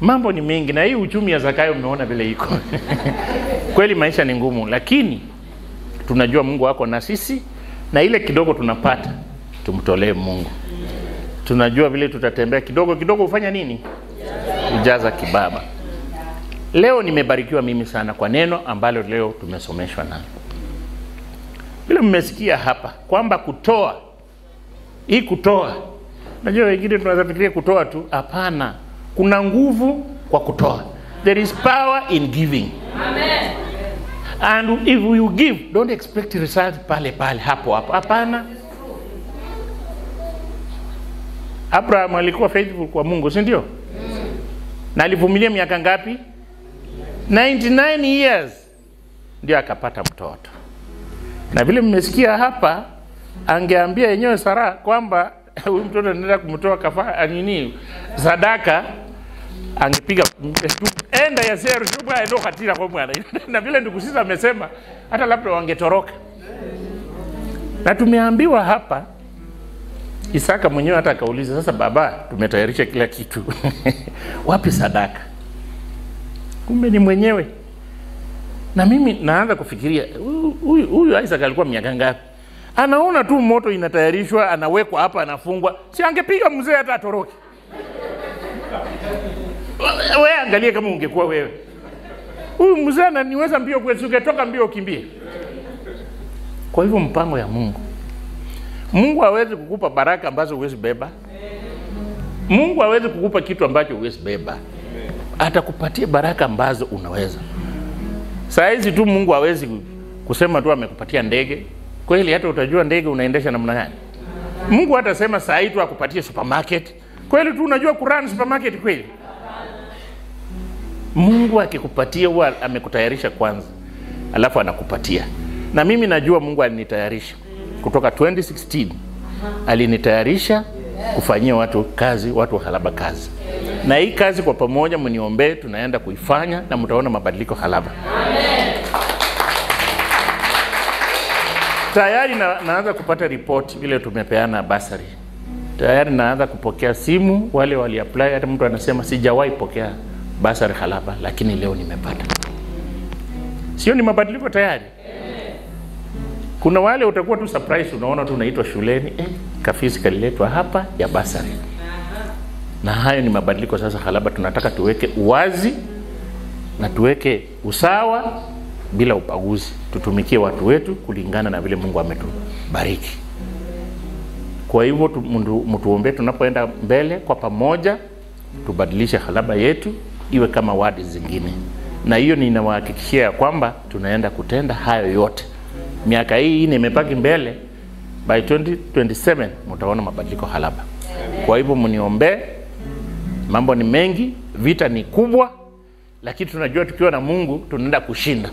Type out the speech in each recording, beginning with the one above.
mambo ni mengi, na hii uchumi ya Zakayo umeona vile iko kweli, maisha ni ngumu, lakini tunajua Mungu wako na sisi, na ile kidogo tunapata tumtolee Mungu. Tunajua vile tutatembea kidogo kidogo, hufanya nini? Ujaza kibaba. Leo nimebarikiwa mimi sana kwa neno ambalo leo tumesomeshwa nalo. Vile mmesikia hapa kwamba kutoa, hii kutoa, najua wengine tunaweza fikiria kutoa tu. Hapana, kuna nguvu kwa kutoa. There is power in giving. And if you give, don't expect result pale pale hapo hapo. Hapana. Abraham alikuwa faithful kwa Mungu, si ndio? Na alivumilia miaka ngapi? 99 years ndio akapata mtoto. Na vile mmesikia hapa, angeambia yenyewe Sara kwamba huyu mtoto anaenda kumtoa kafa nini sadaka, angepiga enda ya seru shuba endo hatira kwa mwana na vile ndugu sisi amesema hata labda wangetoroka. Na tumeambiwa hapa Isaka mwenyewe hata akauliza, sasa baba, tumetayarisha kila kitu wapi sadaka? Kumbe ni mwenyewe. Na mimi naanza kufikiria huyu huyu Isaac alikuwa miaka ngapi? Anaona tu moto inatayarishwa, anawekwa hapa, anafungwa, si angepiga mzee hata atoroke? Wewe angalie kama ungekuwa wewe, huyu mzee ananiweza mbio kwetu, ungetoka mbio ukimbie. Kwa hivyo mpango ya Mungu, Mungu hawezi kukupa baraka ambazo huwezi beba. Mungu hawezi kukupa kitu ambacho huwezi beba, atakupatia baraka ambazo unaweza. Saa hizi tu Mungu hawezi kusema tu amekupatia ndege kweli, hata utajua ndege unaendesha namna gani. Mungu hatasema saa hii tu akupatie supermarket kweli, tu unajua kurun supermarket kweli. Mungu akikupatia huwa amekutayarisha kwanza, alafu anakupatia. Na mimi najua Mungu alinitayarisha kutoka 2016 alinitayarisha kufanyia watu kazi, watu wa Halaba kazi, na hii kazi kwa pamoja mniombee, tunaenda kuifanya na mtaona mabadiliko Halaba. Tayari na, naanza kupata ripoti vile tumepeana basari, tayari naanza kupokea simu, wale wali apply. Hata mtu anasema sijawahi pokea basari Halaba, lakini leo nimepata. Sio ni mabadiliko tayari? Kuna wale utakuwa tu surprise, unaona tu unaitwa shuleni eh, kafisi kaliletwa hapa ya basari. Na hayo ni mabadiliko sasa. Halaba tunataka tuweke uwazi na tuweke usawa bila ubaguzi, tutumikie watu wetu kulingana na vile Mungu ametubariki. Kwa hivyo mtuombee tunapoenda mbele kwa pamoja, tubadilishe Halaba yetu iwe kama wadi zingine, na hiyo ninawahakikishia ya kwamba tunaenda kutenda hayo yote miaka hii ine imepaki mbele, by 2027 mtaona mabadiliko Halaba. Kwa hivyo mniombee, mambo ni mengi, vita ni kubwa, lakini tunajua tukiwa na Mungu tunaenda kushinda.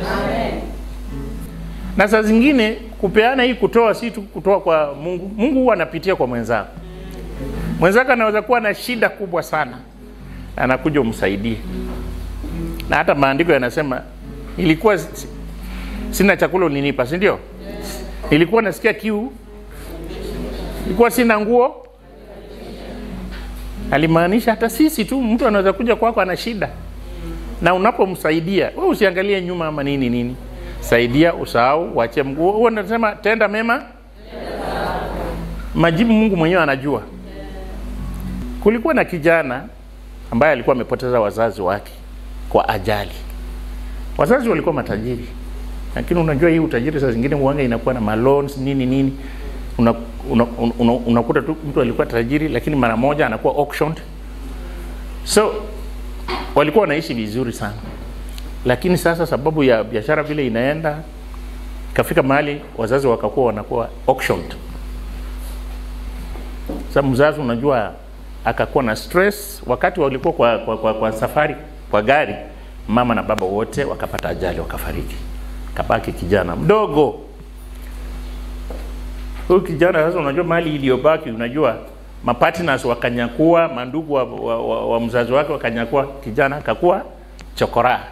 Na saa zingine kupeana hii kutoa si tu kutoa kwa Mungu. Mungu huwa anapitia kwa mwenzako. Mwenzako anaweza kuwa na shida kubwa sana, anakuja umsaidie, na hata maandiko yanasema ilikuwa sina chakula ulinipa, si ndio? Nilikuwa nasikia kiu, nilikuwa sina nguo. Alimaanisha hata sisi tu, mtu anaweza kuja kwako ana shida, na unapomsaidia wewe usiangalie nyuma ama nini nini, saidia, usahau, wache mguu. Huo nasema tenda mema, majibu Mungu mwenyewe anajua. Kulikuwa na kijana ambaye alikuwa amepoteza wazazi wake kwa ajali. Wazazi walikuwa matajiri lakini unajua hii utajiri saa zingine uanga inakuwa na maloans nini nini, unakuta una, una, una, una tu mtu alikuwa tajiri lakini mara moja anakuwa auctioned. So walikuwa wanaishi vizuri sana, lakini sasa sababu ya biashara vile inaenda, kafika mahali wazazi wakakuwa wanakuwa auctioned. Sasa mzazi unajua akakuwa na stress wakati walikuwa kwa, kwa, kwa, kwa safari kwa gari, mama na baba wote wakapata ajali wakafariki kabaki kijana mdogo. Huyu kijana sasa, unajua mali iliyobaki, unajua mapartners wakanyakua, mandugu wa, wa, wa, wa mzazi wake wakanyakua, kijana akakuwa chokora.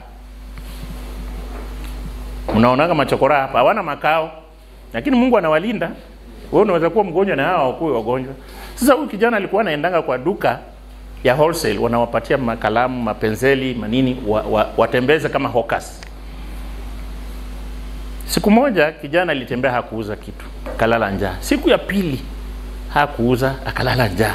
Unaonaga machokora hapa hawana makao, lakini Mungu anawalinda. Wewe unaweza kuwa mgonjwa na hao wakuwe wagonjwa. Sasa huyu kijana alikuwa anaendanga kwa duka ya wholesale wanawapatia makalamu, mapenzeli, manini wa, wa, watembeze kama hawkers. Siku moja kijana alitembea hakuuza kitu, akalala njaa. Siku ya pili hakuuza, akalala njaa.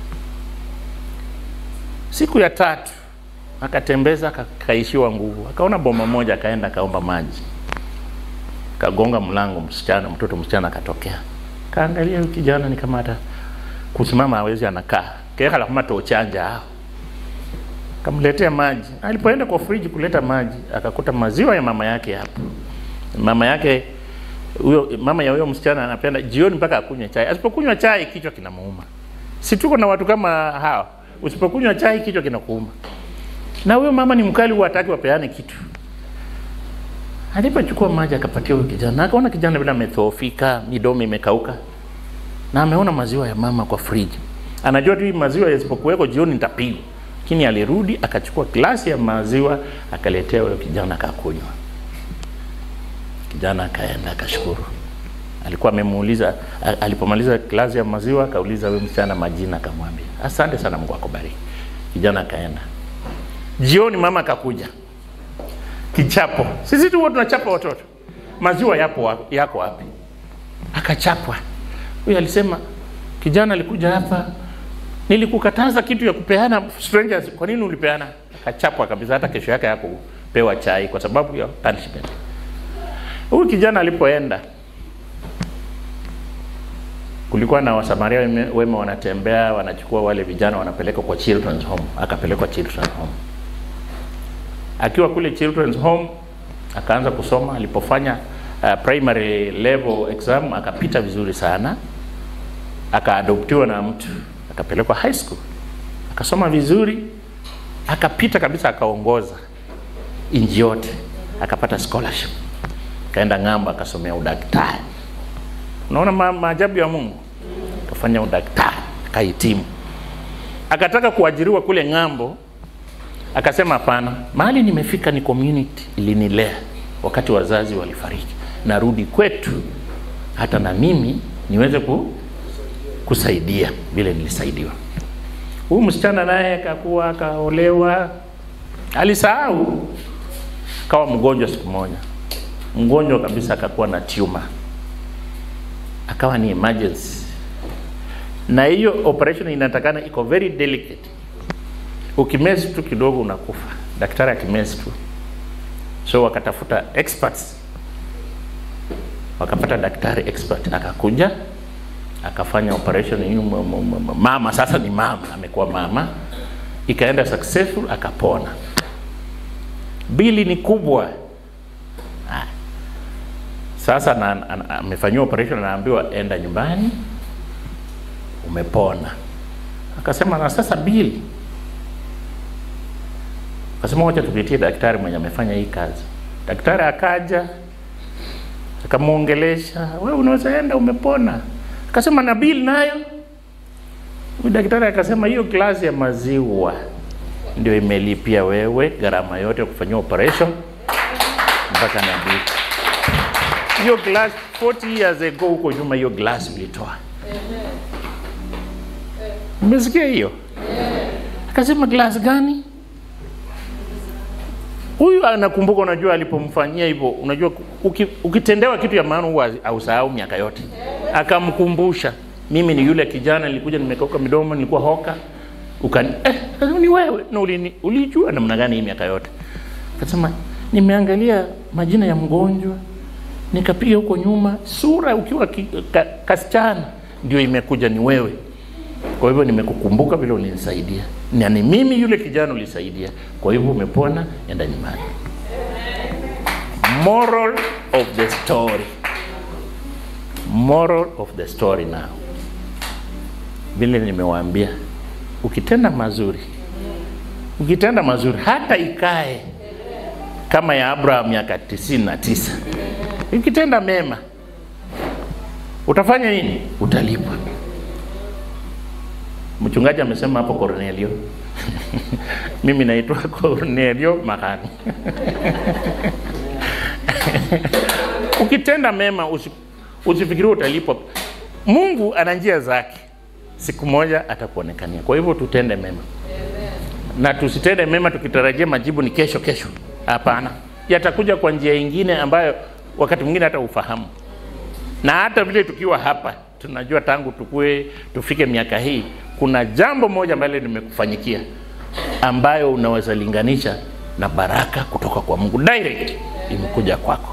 Siku ya tatu akatembeza, akaishiwa nguvu, akaona boma moja, akaenda akaomba maji, kagonga mlango, msichana, mtoto msichana akatokea, kaangalia huyu kijana ni kama hata kusimama hawezi, anakaa kekala kama tochanja hao kamletea maji. Alipoenda kwa friji kuleta maji, akakuta maziwa ya mama yake hapo. Mama yake huyo, mama ya huyo msichana anapenda jioni mpaka akunywe chai. Asipokunywa chai kichwa kinamuuma. Si tuko na watu kama hawa, usipokunywa chai kichwa kinakuuma. Na huyo mama ni mkali, huwa hataki wapeane kitu. Alipochukua maji akapatia huyo kijana, akaona kijana vile amedhoofika, midomo imekauka, na ameona maziwa ya mama kwa friji. Anajua tu hii maziwa yasipokuweko jioni nitapigwa lakini alirudi akachukua glasi ya maziwa akaletea huyo kijana akakunywa. Kijana akaenda akashukuru. Alikuwa amemuuliza alipomaliza glasi ya maziwa akauliza huyo msichana majina, akamwambia asante sana, Mungu akubariki. Kijana akaenda. Jioni mama akakuja, kichapo. Sisi tu tunachapa watoto, maziwa yapo wapi, yako wapi? Akachapwa. Huyo alisema kijana alikuja hapa nilikukataza kitu ya kupeana strangers, kwa nini ulipeana? Akachapwa kabisa, hata kesho yake hakupewa chai kwa sababu ya punishment. Huyu kijana alipoenda, kulikuwa na wasamaria wema wanatembea, wanachukua wale vijana wanapeleka kwa children's home. Akapelekwa children's home. Akiwa kule children's home akaanza kusoma. Alipofanya uh, primary level exam akapita vizuri sana, akaadoptiwa na mtu akapelekwa high school akasoma vizuri akapita kabisa akaongoza inji yote akapata scholarship akaenda ng'ambo akasomea udaktari unaona ma maajabu ya mungu akafanya udaktari akahitimu akataka kuajiriwa kule ng'ambo akasema hapana mahali nimefika ni community ilinilea wakati wazazi walifariki narudi kwetu hata na mimi niweze ku, kusaidia vile nilisaidiwa. Huyu msichana naye akakuwa akaolewa, alisahau, akawa mgonjwa siku moja, mgonjwa kabisa, akakuwa na tumor, akawa ni emergency, na hiyo operation inatakana iko very delicate. Ukimezi tu kidogo unakufa, daktari akimezi tu. So wakatafuta experts, wakapata daktari expert, akakuja akafanya operation hiyo. Mama sasa ni mama, amekuwa mama, ikaenda successful, akapona. Bili ni kubwa. Ah. Sasa na, amefanyiwa operation, anaambiwa enda nyumbani, umepona. Akasema na sasa bili, akasema wacha tupitie daktari mwenye amefanya hii kazi. Daktari akaja akamwongelesha, wewe unaweza enda, umepona akasema na bill nayo. Huyu daktari akasema hiyo glasi ya maziwa ndio imelipia wewe gharama yote ya kufanyia operation mpaka na bill. Hiyo glass 40 years ago huko nyuma, hiyo glass ulitoa. Umesikia hiyo? Akasema glass gani? Huyu anakumbuka, unajua alipomfanyia hivyo, unajua uki, ukitendewa kitu ya maana huwa ausahau miaka yote. Akamkumbusha, mimi ni yule kijana nilikuja nimekauka midomo, nilikuwa hoka ukani eh, ni wewe na ulini, ulijua namna gani hii miaka yote? Akasema nimeangalia majina ya mgonjwa nikapiga huko nyuma, sura ukiwa ki, ka, kasichana ndio imekuja ni wewe. Kwa hivyo nimekukumbuka vile ulinisaidia, na ni mimi yule kijana ulisaidia. Kwa hivyo umepona, enda nyumbani. Moral of the story, moral of the story. Now vile nimewaambia, ukitenda mazuri, ukitenda mazuri, hata ikae kama ya Abraham miaka tisini na tisa, ukitenda mema utafanya nini? Utalipwa. Mchungaji amesema hapo Cornelio. Mimi naitwa Cornelio Makani. Ukitenda mema usi, usifikirie utalipwa. Mungu ana njia zake, siku moja atakuonekania. Kwa hivyo tutende mema. na tusitende mema tukitarajia majibu ni kesho kesho. Hapana, yatakuja kwa njia ingine ambayo wakati mwingine hata ufahamu. Na hata vile tukiwa hapa tunajua tangu tukue tufike miaka hii, kuna jambo moja ambalo limekufanyikia ambayo unaweza linganisha na baraka kutoka kwa Mungu direct imekuja kwako.